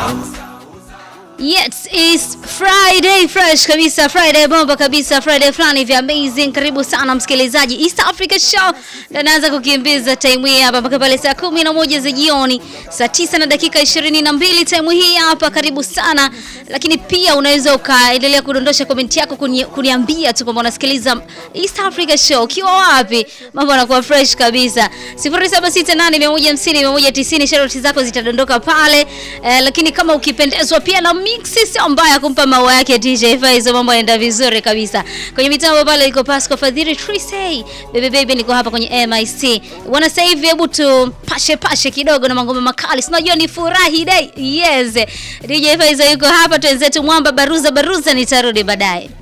Yes, it's Friday fresh kabisa, Friday bomba kabisa, Friday fulani vya amazing. Karibu sana msikilizaji, East Africa Show naanza kukimbiza time hii hapa mpaka pale saa kumi na moja za jioni, saa tisa na dakika ishirini na mbili time hii hapa. Karibu sana, lakini pia unaweza ukaendelea kudondosha komenti yako kuni, kuniambia tu kwamba unasikiliza East Africa Show ukiwa wapi, mambo yanakuwa fresh kabisa. 0768150190 sharoti zako zitadondoka pale eh, lakini kama ukipendezwa pia na mixi sio mbaya kumpa maua yake DJ Faizo, mambo yanaenda vizuri kabisa. Kwenye mitambo pale iko Pasco Fadhili Trisay, baby baby, niko hapa kwenye MIC wana. Sasa hivi hebu tu pashe pashe kidogo na mangoma makali, unajua ni furahi day. Yes, DJ Faizo yuko hapa, twenzetu mwamba baruza baruza, nitarudi baadaye.